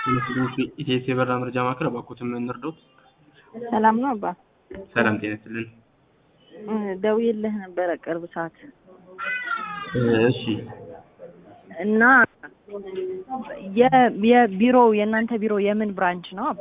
ኢቴስ የበረራ መረጃ ማዕከል እባክዎትን ምን እንርዳዎት? ሰላም ነው አባ? ሰላም ጤና ይስጥልን። ደውዬልህ ነበረ ቅርብ ሰዓት እሺ እና የ- የቢሮው የእናንተ ቢሮ የምን ብራንች ነው አባ?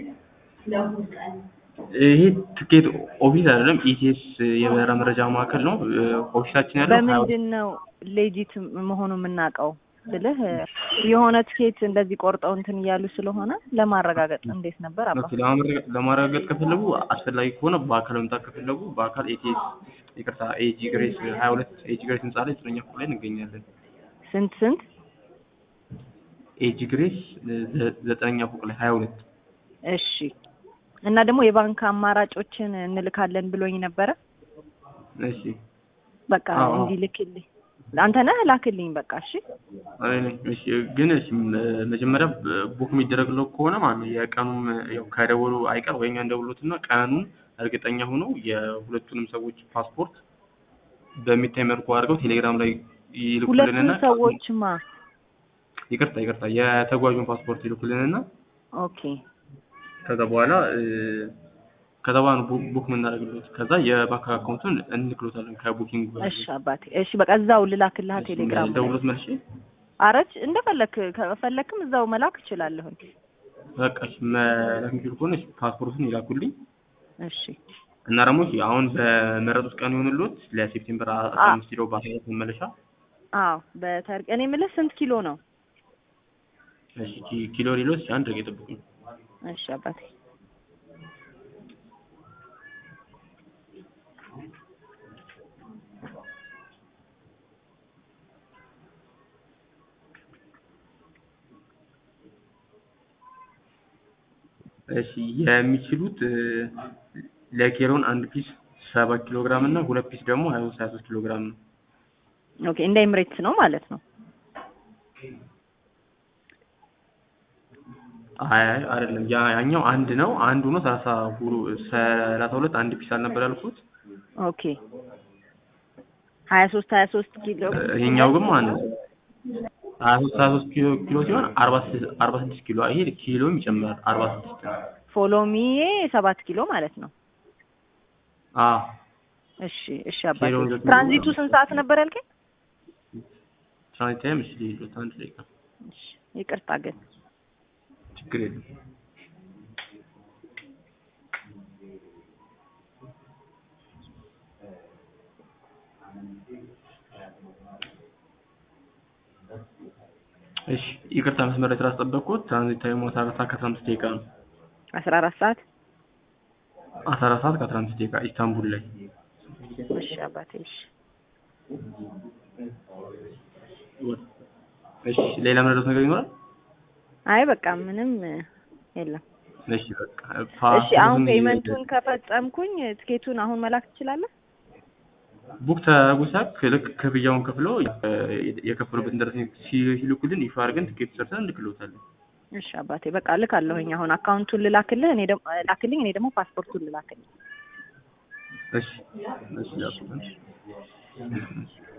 ይሄ ትኬት ኦፊስ አይደለም፣ ኢቲኤስ የበረራ መረጃ ማዕከል ነው። ኦፊሳችን ያለው ሀያ በምንድን ነው ሌጂት መሆኑ የምናውቀው ብልህ የሆነ ትኬት እንደዚህ ቆርጠው እንትን እያሉ ስለሆነ ለማረጋገጥ እንዴት ነበር አባ? ኦኬ፣ ለማረጋ- ለማረጋገጥ ከፈለጉ አስፈላጊ ከሆነ በአካል መምጣት ከፈለጉ በአካል ኤቲኤስ ይቅርታ ኤጂ ግሬስ ሀያ ሁለት ኤጂ ግሬስ ህንጻ ላይ ዘጠነኛ ፎቅ ላይ እንገኛለን። ስንት ስንት? ኤጂ ግሬስ ዘ- ዘጠነኛ ፎቅ ላይ ሀያ ሁለት እሺ። እና ደግሞ የባንክ አማራጮችን እንልካለን ብሎኝ ነበረ። እሺ በቃ አዎ። እንዲልክልኝ አንተ ነህ ላክልኝ። በቃ እሺ። አይ ነኝ። እሺ ግን እሺ ም- መጀመሪያ ቡክ የሚደረግለው ከሆነ ማለት ነው የቀኑም ያው ከደወሉ አይቀር ወይኛ እንደውሎትና ቀኑን እርግጠኛ ሆነው የሁለቱንም ሰዎች ፓስፖርት በሚታይ መልኩ አድርገው ቴሌግራም ላይ ሁለቱም ይልኩልንና ሰዎችማ ይቅርታ ይቅርታ የተጓዡን ፓስፖርት ይልኩልንና ኦኬ ከዛ በኋላ እ፣ ከዛ በኋላ ነው ቡ- ቡክ የምናደርግለት ከዛ የባንክ አካውንቱን እንልክሎታለን ከቡኪንግ እሺ አባቴ እሺ በቃ እዛው ልላክልህ ቴሌግራም ላይ ደውሎት መልሼ አረች እንደፈለክ ከፈለክም እዛው መላክ እችላለሁኝ በቃ እሺ መላክ የሚችሉ ከሆነ እሺ ፓስፖርቱን ይላኩልኝ እሺ እና ደግሞ እሺ አሁን በመረጡት ቀን የሆንሎት ለሴፕቴምበር አስራ አ- አምስት ኪሎ በአስራት መመለሻ አዎ በተርቅ እኔ የምልህ ስንት ኪሎ ነው እሺ ኪ- ኪሎ ሌሎች አንድ ደቂቃ ይጠብቁኝ እሺ አባቴ እሺ የሚችሉት እ፣ ለኬሮን አንድ ፒስ ሰባት ኪሎ ግራም እና ሁለት ፒስ ደግሞ ሀያ ሶስት ሀያ ሶስት ኪሎ ግራም ነው ኦኬ እንደ ኤምሬትስ ነው ማለት ነው አይ አይ አይደለም ያ ያኛው አንድ ነው አንዱ ነው ሰላሳ ሁሉ ሰላሳ ሁለት አንድ ፒስ አልነበር ያልኩት ኦኬ ሀያ ሶስት ሀያ ሶስት ኪሎ ይሄኛው ግን ማለት ነው ሀያ ሶስት ሀያ ሶስት ኪሎ ኪሎ ሲሆን አርባ ስድስት አርባ ስድስት ኪሎ ይሄ ኪሎም ይጨምራል አርባ ስድስት ነው ፎሎሚዬ ሰባት ኪሎ ማለት ነው አ እሺ እሺ አባቴ ኪሎውን ደግሞ- ትራንዚቱ ስንት ሰዓት ነበር ያልከኝ ትራንዚት ታይም እሺ ሊሉት አንድ ደቂቃ እሺ ይቅርታ ግን ችግር የለም እሺ ይቅርታ መስመር ላይ ስላስጠበቅኩት ትራንዚት ታይሙ አስራ አራት ሰዓት ከአስራ አምስት ደቂቃ ነው አስራ አራት ሰዓት አስራ አራት ሰዓት ከአስራ አምስት ደቂቃ ኢስታንቡል ላይ እሺ አባቴ እሺ እሺ ሌላ ምንድነው ነገር ይኖራል አይ በቃ ምንም የለም እሺ በቃ እሺ አሁን ፓስፖርቱን ፔመንቱን ከፈጸምኩኝ ትኬቱን አሁን መላክ ትችላለህ ቡክ ተጉሳክ ልክ ክፍያውን ከፍለው የከፈሉበትን ደረሰኝ ሲልኩልን ይፋ አድርገን ትኬት ሰርተን እንልክልዎታለን። እሺ አባቴ በቃ ልካለሁኝ አሁን አካውንቱን ልላክልህ እኔ ደግሞ ላክልኝ እኔ ደግሞ ፓስፖርቱን ልላክልኝ እሺ እሺ ያልኩት